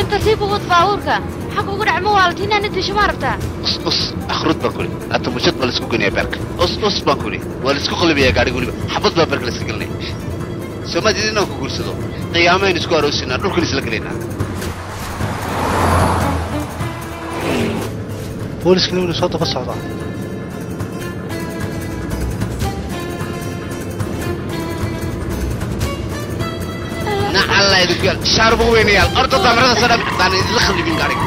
tartiib u wad baabuurka xag ugu dhacmo waalad inaana disho ma rabtaa us us akhrud baan kuli hata mushad baa laisku goynaya beerka us us baan kuli waa laisku qalibaya gaadhiga weliba xabad baa beerka laiska gelinaya soomaad idin inaan ku guursado qiyaamayn isku aroosinaa dhulkan isla gelaynaa booliskana inuu soo daba socdaa nacalla idinku yaal shaaruba weynayaal orda damarada soo dham baan idinla khalibin gaadhiga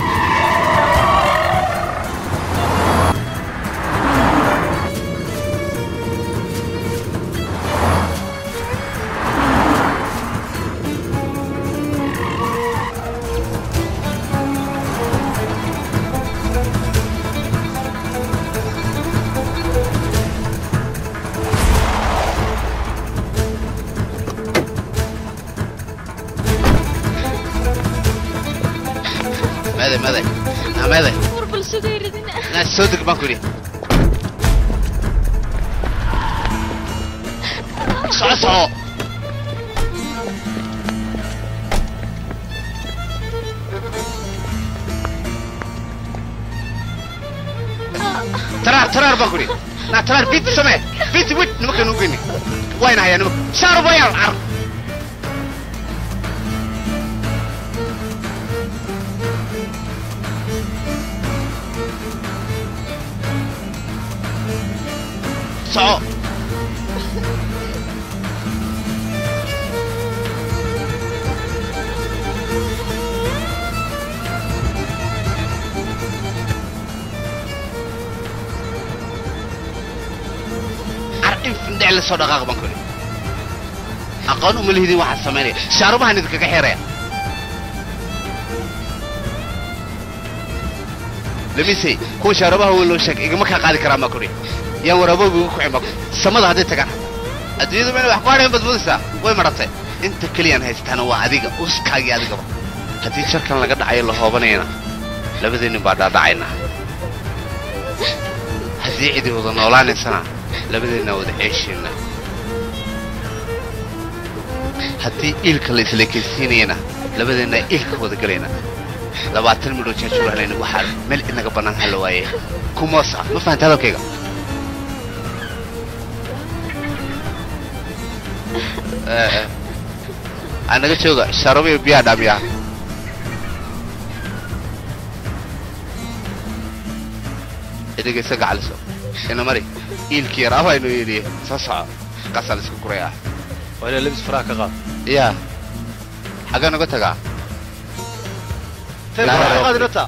maday maday na maday war bal sugayridina na soo deg baan ku yidhi soco soco taraar taraar baan ku yidhi na taraar biti samee biti wit nimankan u geyni wayna hayaa nimanka shaarubayaal car soco car in findhec la soo dhaqaaq baan ku yidhi aqoon uma lihidin waxaad samaynaya shaarubahan idinkaga xeeraya lamise kuwa shaarubaha weyn loo sheeg igama kaa qaadi karaan baan ku yidhi yaan waraaboobi ugu kucin baan ku samada hadday tagaan adduunyadu mayna wax ku hadhayn badbadaysaa way madhatay inta keliyaan haystaana waa adiga uskaagii adigaba haddii jarkan laga dhacayo la hoobanayana labadeennin baa dhaadhacaynaa haddii cidi wada noolaanaysana labadeennaa wada ceeshaynaa haddii iilka la isleekaysiinayana labadeennaa iilka wada gelaynaa labaatan midhoo jaajuurahlayna waxaa meel inaga bannaan hala waaye kumoos ah ma fahanta hadalkayga anaga jooga sharabiyo biyaa dhaamiyaa idagaysa gacaliso ina mari iilkii yar abaynu yidhi soo soco qasal isku kuray ah waa inaa labis faraha ka qaad yaa xagee naga tagaa Tee, Laa, faraha ka laa. qaad inanta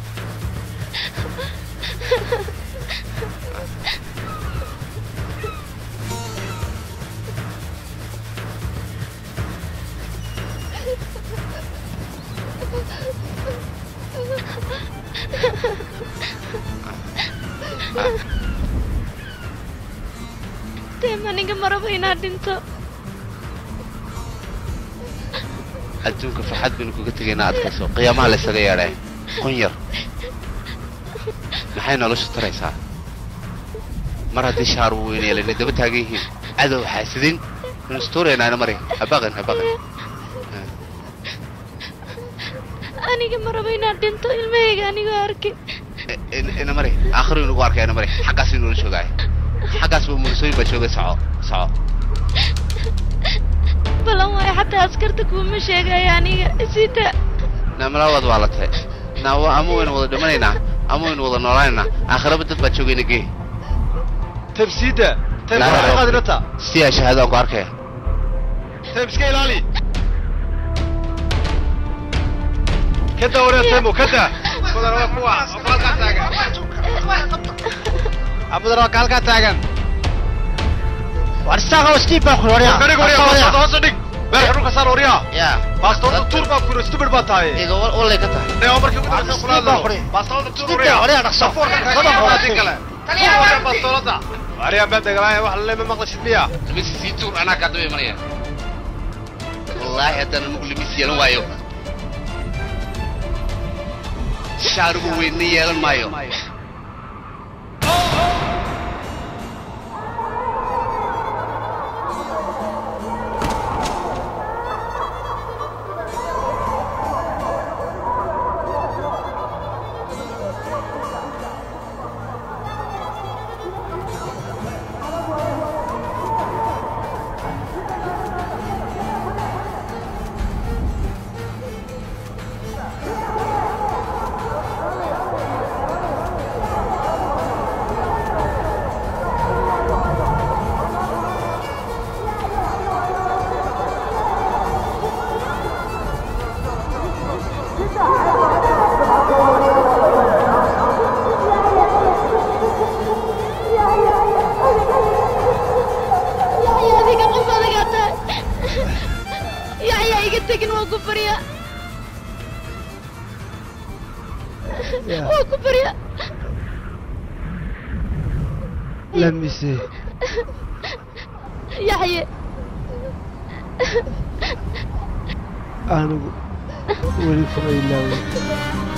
dee maniga maraba inaad dhinto adduunka farxad baynu kuga tegaynaa adkayso qiyaamaha la ysaga yeedhee qun yar maxay noloshu taraysaa mar haddii shaar weyn yeelayna daba taagan yihiin cadow xaasidin inu istuuraynaana mari habaqin habaqin aniga maraba inaad dhinto ilmahayga anigoo arkin ina mari aakhiru inugu arkay ina mari xaggaas inula joogaay xaggaas buu murisooyin baa joogay soco soco balan waayo xataa askarta kuuma sheegaya aniga sita naamalawaad waa la tahay naa wa- ama waynu wada dhimanaynaa ama waynu wada noolaanaynaa aakhiraba dad baa joogayna gee teeb siida teeb Laa, faraha ka laa. qaad inanta si aa shahaadaan ku arkaya teeb iska ilaali kada wareer teemo kada badan waa kuwa oo halkaa taagan abadan waa ka halkaa taagan war isaga steve baa ku waryaa ka dhig waryaa bastoolada hoose dhig beer xarunka saar waryaa yaa bastoolada tuur baa kuro stupid baa tahay iga wallay ka tahay Neo markii ugu dambaysa kula Steve baa hadlo kuri. bastoolada tuur Steve waryaa baa waryaa dhaqso. Safoorka ka Badan qaad waa adin kale Taliyaha. Waryaa bastoolada waryaa baa degalaaya wax lama maqlashid miya limisi sii tuur anaa kaa daba imanaya wallaahi haddaan anugu limis yeelan waayo shaarugu weynna yeelan maayo lamise yaxye anigu weli kuma ilaawin